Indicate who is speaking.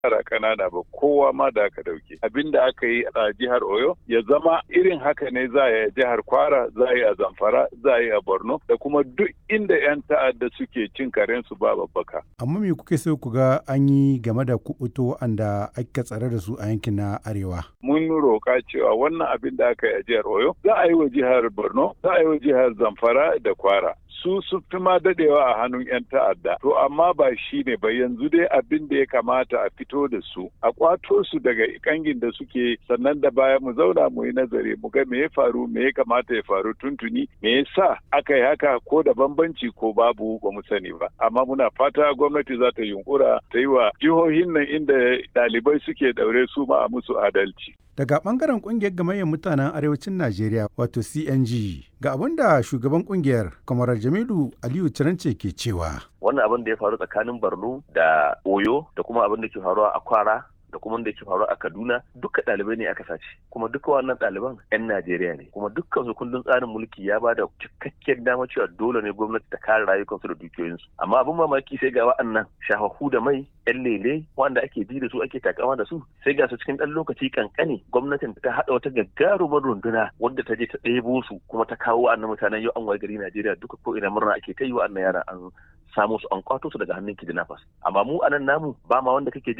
Speaker 1: yara kanana ba kowa ma da aka dauke abin da aka yi a jihar oyo ya zama irin haka ne za a yi a jihar kwara za a yi a zamfara za a yi a borno da kuma duk inda yan ta'adda suke cin karensu ba babbaka
Speaker 2: amma me kuke so ku ga an yi game da kubuto wanda aka tsare da su a yankin na arewa
Speaker 1: mun roƙa cewa wannan abin da aka yi a jihar oyo za a yi wa jihar borno za a yi wa jihar zamfara da kwara su su fi ma dadewa a hannun 'yan ta'adda to amma ba shi ne ba yanzu dai abin da ya kamata a fito da su a kwato su daga kangin da suke sannan da baya mu zauna mu yi nazari mu ga me ya faru me ya kamata ya faru tuntuni me yasa aka yi haka ko da bambanci ko babu ba mu sani ba amma muna fata gwamnati za ta yunkura ta yi wa jihohin nan inda ɗalibai suke daure su ma a musu adalci
Speaker 2: daga bangaren kungiyar gamayyar mutanen arewacin najeriya wato cng ga abin da shugaban kungiyar kwamarar jamilu aliyu cirance ke cewa
Speaker 3: wannan abin da ya faru tsakanin borno da oyo da kuma abin da ke faruwa a kwara da kuma da ke faru a Kaduna duka ɗalibai ne aka sace kuma duka wannan ɗaliban 'yan Najeriya ne kuma dukkan su kundin tsarin mulki ya bada cikakken dama cewa dole ne gwamnati ta kare rayukansu da dukiyoyinsu amma abin mamaki sai ga wa'annan shahahu da mai 'yan lele wanda ake bi da su ake takama da su sai ga su cikin ɗan lokaci kankane gwamnatin ta haɗa wata gagarumar runduna wadda ta je ta ɗebo su kuma ta kawo wa'annan mutanen yau an waye gari Najeriya duka ko ina murna ake ta yi wa'annan yaran an samu su an kwato su daga hannun kidnappers amma mu anan namu ba ma wanda kake